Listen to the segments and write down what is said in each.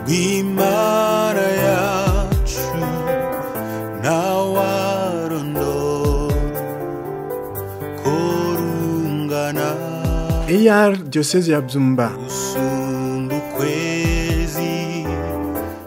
rw'imana yacu ntawarondora ko rungana AR Diocese ya Byumba gusumba ukwezi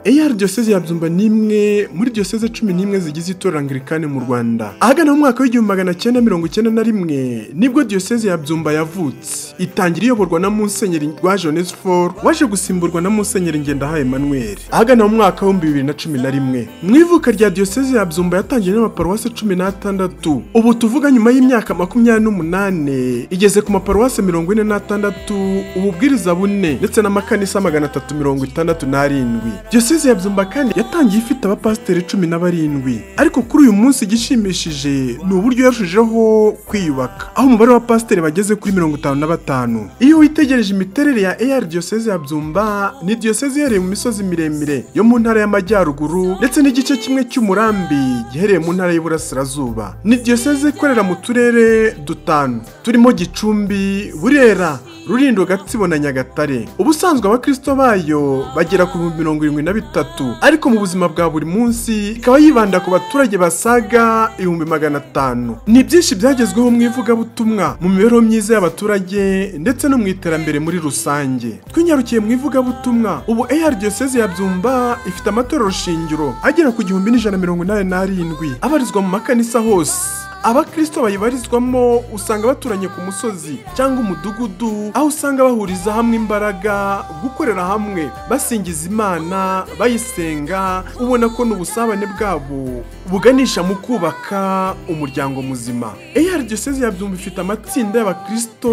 AR Diocese ya Byumba ni imwe muri Diocese cumi n'imwe zigize itorero Anglikane mu Rwanda ahagana mu mwaka w'igihumbi magana cyenda mirongo icyenda na rimwe nibwo Diocese ya Byumba yavutse itangira iyoborwa na Musenyeri rwa Jonesfor waje gusimburwa na Musenyeri Ngendahaye Emmanuel ahagana mu mwaka w'ibihumbi bibiri na cumi na rimwe mu ivuka rya Diocese ya Byumba yatangiye n'amaparuwasi cumi n'atandatu ubu tuvuga nyuma y'imyaka makumyabiri n'umunani igeze ku maparuwasi mirongo ine n'atandatu ububwiriza bune ndetse n'amakanisa magana atatu mirongo itandatu n'arindwi diyoseze ya byumba kandi yatangiye ifite abapasiteri cumi na barindwi ariko kuri uyu munsi igishimishije ni uburyo yarushijeho kwiyubaka aho umubare w'abapasiteri bageze kuri mirongo itanu na batanu iyo witegereje imiterere ya AR diyoseze ya byumba ni diyoseze iherereye mu misozi miremire yo mu ntara y'amajyaruguru ndetse n'igice kimwe cy'umurambi giherereye mu ntara y'uburasirazuba ni diyoseze ikorera mu turere dutanu turimo gicumbi burera Rulindo Gatsibo na Nyagatare. Ubusanzwe abakristo bayo bagera ku bihumbi mirongo irindwi na bitatu ariko mu buzima bwa buri munsi ikaba yibanda ku baturage basaga ibihumbi magana atanu. Ni byinshi byagezweho mu ivugabutumwa mu mibereho myiza y'abaturage ndetse no mu iterambere muri rusange. Twinyarukiye mu ivugabutumwa ubu AR Diocese ya Byumba ifite amatorero shingiro agera ku gihumbi n'ijana mirongo inani n'arindwi abarizwa mu makanisa hose. abakristo bayibarizwamo usanga baturanye ku musozi cyangwa umudugudu aho usanga bahuriza hamwe imbaraga gukorera hamwe basingiza imana bayisenga ubona ko n'ubusabane bwabo buganisha mu kubaka umuryango muzima AR Diocese ya Byumba ifite amatsinda y'abakristo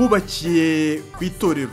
bubakiye ku itorero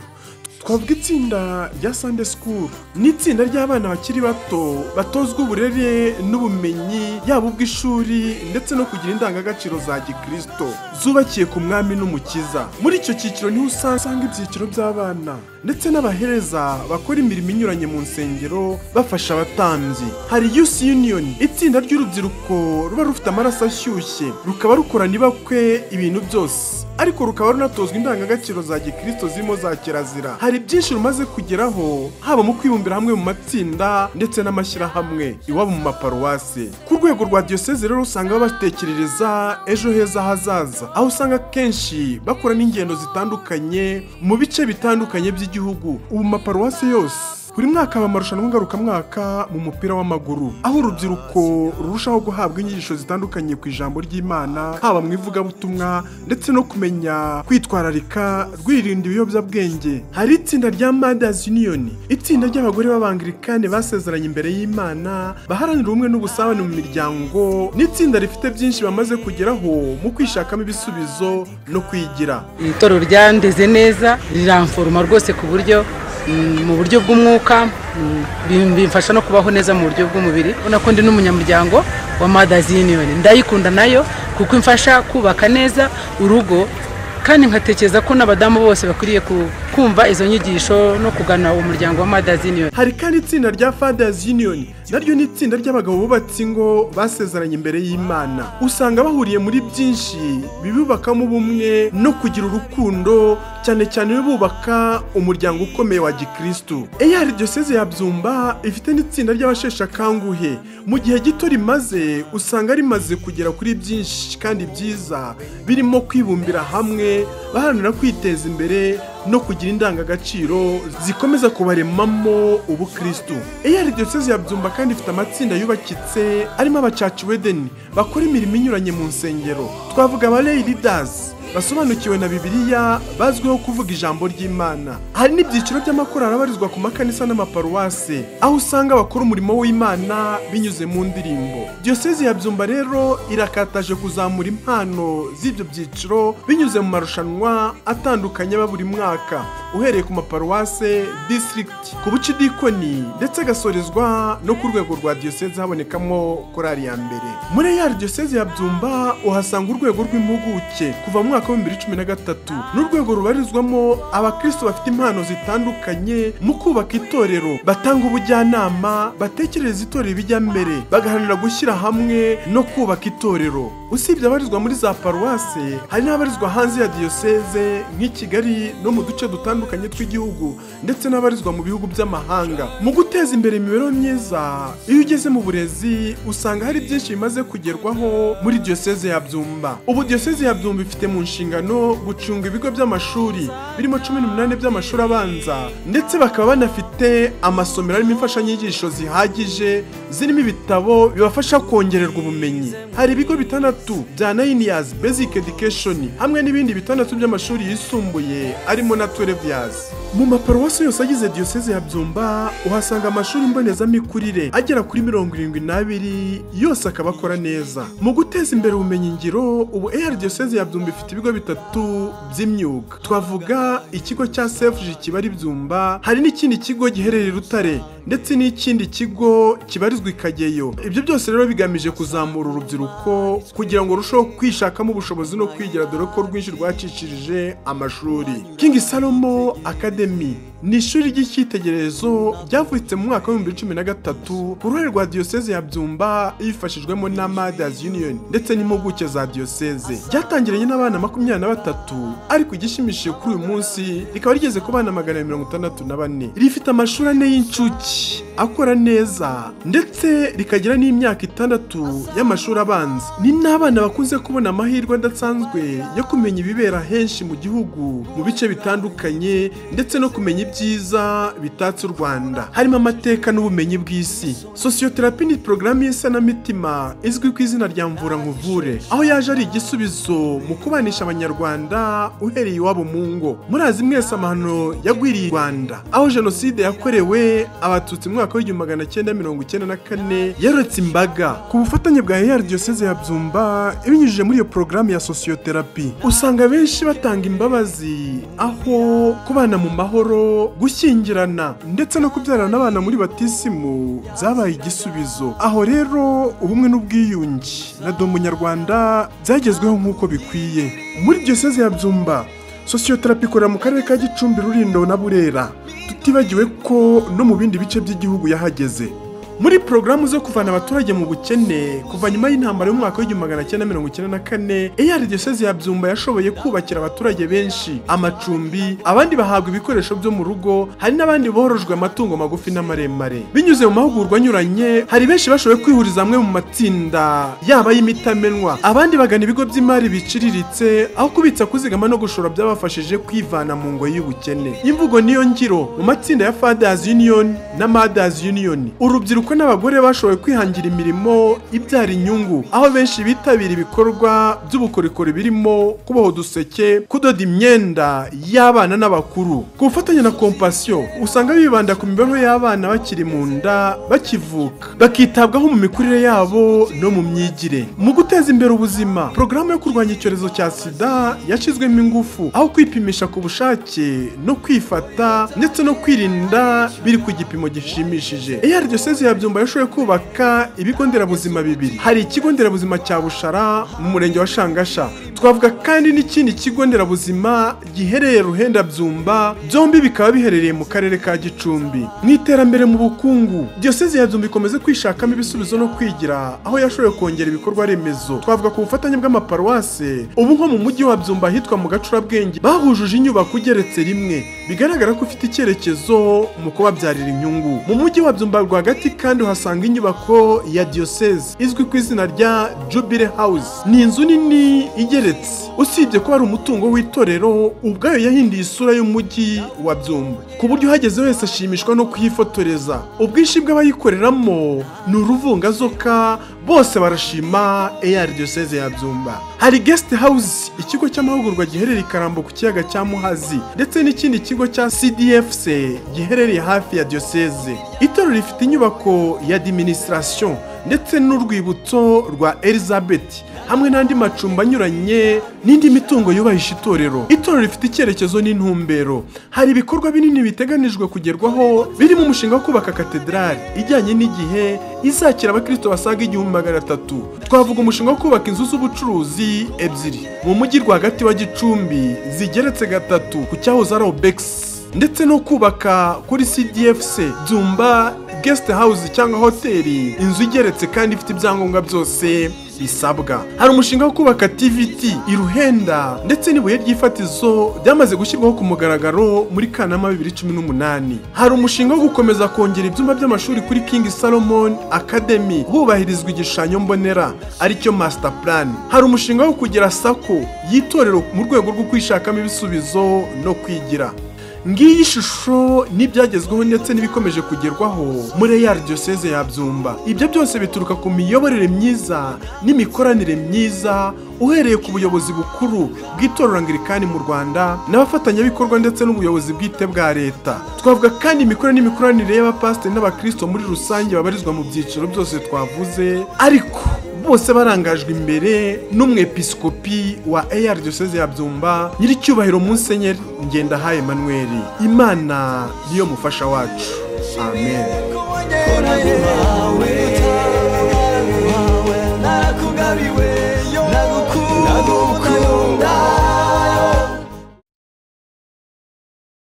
twavuga itsinda rya Sunday School ni itsinda ry'abana bakiri bato batozwa uburere n'ubumenyi yaba ubw'ishuri ndetse no kugira indangagaciro za gikristo zubakiye ku mwami n'umukiza muri icyo cyiciro niho usanga ibyiciro by'abana ndetse n'abahereza bakora imirimo inyuranye mu nsengero bafasha abatambyi hari Youth Union itsinda ry'urubyiruko ruba rufite amaraso ashyushye rukaba rukorana ibakwe ibintu byose ariko rukaba runatozwa indangagaciro za gikristo zirimo za kirazira hari byinshi rumaze kugeraho haba mu kwibumbira hamwe mu matsinda ndetse n'amashyirahamwe iwabo mu maparuwasi ku rwego rwa diyoseze rero usanga babatekerereza ejo heza hazaza aho usanga kenshi bakora n'ingendo zitandukanye mu bice bitandukanye by'igihugu ubu mu maparuwasi yose buri mwaka haba amarushanwa ngarukamwaka mu mupira w'amaguru aho urubyiruko rurushaho guhabwa inyigisho zitandukanye ku ijambo ry'imana haba mu ivugabutumwa ndetse no kumenya kwitwararika rwirinda ibiyobyabwenge hari itsinda rya Mothers Union itsinda ry'abagore b'abangirikane basezeranye imbere y'imana baharanira ubumwe n'ubusabane mu miryango n'itsinda rifite byinshi bamaze kugeraho mu kwishakamo ibisubizo no kwigira Iri toro ryandeze neza riramforoma rwose ku buryo mm, mu buryo bw'umwuka mm, bim- bimfasha no kubaho neza mu buryo bw'umubiri ubona ko ndi n'umunyamuryango wa Mothers Union ndayikunda nayo kuko imfasha kubaka neza urugo kandi nkatekereza ko n'abadamu bose bakwiriye ku- kumva izo nyigisho no kugana umuryango wa Mothers Union hari kandi itsinda rya Fathers Union naryo ni itsinda ry'abagabo bubatse ingo basezeranye imbere y'Imana usanga bahuriye muri byinshi bibubakamo ubumwe no kugira urukundo cyane cyane bubaka umuryango ukomeye wa gikristu AR Diocese ya Byumba ifite n'itsinda ry'abasheshe akanguhe mu gihe gito rimaze usanga rimaze kugera kuri byinshi kandi byiza birimo kwibumbira hamwe baharanira kwiteza imbere no kugira indangagaciro zikomeza kubaremamo ubukristu AR Diocese ya Byumba kandi ifite amatsinda yubakitse arimo abacaci wedeni bakora imirimo inyuranye mu nsengero twavuga aba Lay Leaders basobanukiwe na Bibiliya bazwiho kuvuga ijambo ry'Imana hari n'ibyiciro by'amakorali abarizwa ku makanisa n'amaparuwase aho usanga bakora umurimo w'Imana binyuze mu ndirimbo Diocese ya Byumba rero irakataje kuzamura impano z'ibyo byiciro binyuze mu marushanwa atandukanye aba buri mwaka uhereye ku maparuwase district ku buce dikoni ndetse agasorezwa no ku rwego rwa diyoseze habonekamo korali ya mbere muri AR diyoseze ya byumba uhasanga urwego rw'impuguke kuva mu mwaka wa 2013 n'urwego rubarizwamo abakristo bafite impano impano zitandukanye mu kubaka itorero batanga ubujyanama batekereza itorero ibijya mbere bagaharanira gushyira hamwe no kubaka itorero usibye abarizwa muri za paruwase hari n'abarizwa hanze ya diyoseze nk'i kigali no mu duce dutandukanye tw'igihugu ndetse n'abarizwa mu bihugu by'amahanga mu guteza imbere imibereho myiza iyo ugeze mu burezi usanga hari byinshi bimaze kugerwaho muri diyoseze ya byumba ubu diyoseze ya byumba ifite mu nshingano gucunga ibigo by'amashuri birimo cumi n'umunani by'amashuri abanza ndetse bakaba banafite amasomero arimo imfashanyigisho zihagije zirimo ibitabo bibafasha kongererwa ubumenyi hari ibigo bitandatu bya nayini yazi basic education hamwe n'ibindi bitandatu by'amashuri yisumbuye arimo na twelve yazi mu maparuwasi yose agize diyoseze ya byumba uhasanga amashuri mbonezamikurire agera kuri mirongo irindwi n'abiri yose akaba akora neza mu guteza imbere ubumenyingiro ubu ar diyoseze ya byumba ifite ibigo bitatu by'imyuga twavuga ikigo cya sefuji kibari byumba hari n'ikindi kigo giherereye i rutare ndetse n'ikindi kigo kibarizwa i kageyo ibyo byose rero bigamije kuzamura urubyiruko kugira ngo rurusheho kwishakamo ubushobozi no kwigira dore ko rwinshi rwacicirije amashuri king salomo academy ni ishuri ry'icyitegererezo ryavutse mu mwaka w'ibihumbi bibiri na cumi na gatatu ku ruhare rwa diyoseze ya byumba yifashijwemo na madazi union ndetse n'impuguke za diyoseze ryatangiranye n'abana makumyabiri na batatu ariko igishimishije kuri uyu munsi rikaba rigeze ku bana magana abiri mirongo itandatu na bane rifite amashuri ane y'incuke akora neza ndetse rikagira n'imyaka itandatu y'amashuri abanza ni n'abana bakunze kubona amahirwe adasanzwe yo kumenya ibibera henshi mu gihugu mu bice bitandukanye ndetse no kumenya ibyiza bitatse u rwanda harimo amateka n'ubumenyi bw'isi sosiyoterapi ni porogaramu y'isanamitima izwi ku izina rya mvura nkuvure aho yaje ari igisubizo mu kubanisha abanyarwanda uhereye iwabo mu ngo murazi mwese amahano yagwiriye i rwanda aho jenoside yakorewe abatutsi mu mwaka w'igihumbi magana cyenda mirongo icyenda na kane yaretse imbaga ku bufatanye bwa eyari diyoseze ya byumba ibinyujije muri iyo porogaramu ya sosiyoterapi usanga benshi batanga imbabazi aho kubana mu mahoro gushyingirana ndetse no kubyarana abana muri batisimu byabaye igisubizo aho rero ubumwe n'ubwiyunge na do munyarwanda byagezweho nk'uko bikwiye muri diyoseze ya byumba sosiyoterapi ikorera mu karere ka gicumbi rurindo na burera tutibagiwe ko no mu bindi bice by'igihugu yahageze muri porogaramu zo kuvana abaturage mu bukene kuva nyuma y'intambara y'umwaka w'igihumbi magana cyenda mirongo icyenda na kane eyari diyoseze ya byumba yashoboye kubakira abaturage benshi amacumbi abandi bahabwa ibikoresho byo mu rugo hari n'abandi borojwe amatungo magufi n'amaremare binyuze mu mahugurwa anyuranye hari benshi bashoboye kwihuriza hamwe mu matsinda yaba y'imitamenwa abandi bagana ibigo by'imari biciriritse aho kubitsa kuzigama no gushora byabafashije kwivana mu ngo y'ubukene imvugo niyo ngiro mu matsinda ya fathers union na mothers union urubyiruko n'abagore bashoboye kwihangira imirimo ibyara inyungu aho benshi bitabira ibikorwa by'ubukorikori birimo kuboha uduseke kudoda imyenda y'abana n'abakuru ku bufatanye na kompasiyo usanga bibanda ku mibereho y'abana bakiri mu nda bakivuka bakitabwaho mu mikurire yabo no mu myigire mu guteza imbere ubuzima porogaramu yo kurwanya icyorezo cya sida yashyizwemo ingufu aho kwipimisha ku bushake no kwifata ndetse no kwirinda biri ku gipimo gishimishije eyari diyoseze ya byumba yashoboye kubaka ibigo nderabuzima bibiri hari ikigo nderabuzima cya bushara mu murenge wa shangasha twavuga kandi n'ikindi kigo nderabuzima giherereye ruhenda byumba byombi bikaba biherereye mu karere ka gicumbi mu iterambere mu bukungu diyoseze ya byumba ikomeze kwishakamo ibisubizo no kwigira aho yashoboye kongera ibikorwa remezo twavuga ku bufatanye bw'amaparuwase ubu nko mu mujyi wa byumba ahitwa mu gacurabwenge bahujuje inyubako igeretse rimwe bigaragara ko ufite icyerekezo mu kubabyarira inyungu mu mujyi wa byumba rwagati kandi uhasanga inyubako ya diyoseze izwi ku izina rya jubile house ni inzu nini igeretse usibye ko hari umutungo w'itorero ubwayo yahinduye isura y'umujyi wa byumba ku buryo uhageze wese ashimishwa no kuhifotoreza ubwinshi bw'abayikoreramo ni uruvungazoka bose barashima eyari diyoseze ya byumba hari guest house ikigo cy'amahugurwa giherereye i karambo ku kiyaga cya muhazi ndetse n'ikindi kigo cya cdfc giherereye hafi ya diyoseze itorero rifite inyubako ya administration ndetse n'urwibutso rwa elizabeth hamwe n'andi macumbi anyuranye n'indi mitungo yubahisha itorero itorero rifite icyerekezo n'intumbero hari ibikorwa binini biteganijwe kugerwaho birimo umushinga wo kubaka katedrali ijyanye n'igihe izakira abakristo basaga igihumbi magana atatu twavuga umushinga wo kubaka inzu z'ubucuruzi ebyiri mu mujyi rwagati wa gicumbi zigeretse gatatu ku cyahoze ari obegisi ndetse no kubaka kuri CDFC Byumba guest house cyangwa hoteli inzu igeretse kandi ifite ibyangombwa byose bisabwa hari umushinga wo kubaka tvt iruhenda ndetse n'ibuye ry'ifatizo byamaze gushyirwaho ku mugaragaro muri kanama 2018 hari umushinga wo gukomeza kongera ibyumba by'amashuri kuri king salomon academy hubahirizwa igishushanyo mbonera aricyo master plan hari umushinga wo kugira sako y'itorero mu rwego rwo kwishakamo ibisubizo no kwigira ngiyi shusho n'ibyagezweho ndetse n'ibikomeje kugerwaho muri AR Diocese ya Byumba ibyo byose bituruka ku miyoborere myiza n'imikoranire myiza uhereye ku buyobozi bukuru bw'itorero Anglikani mu Rwanda n'abafatanyabikorwa ndetse n'ubuyobozi bwite bwa leta twavuga kandi imikoro n'imikoranire y'abapasiteri n'abakristo muri rusange babarizwa mu byiciro byose twavuze ariko bose barangajwe imbere n'umwepiskopi wa AR Diocese ya Byumba nyiricyubahiro Musenyeri Ngendahaye Emmanuel Imana niyo mufasha wacu amen Kora guhawe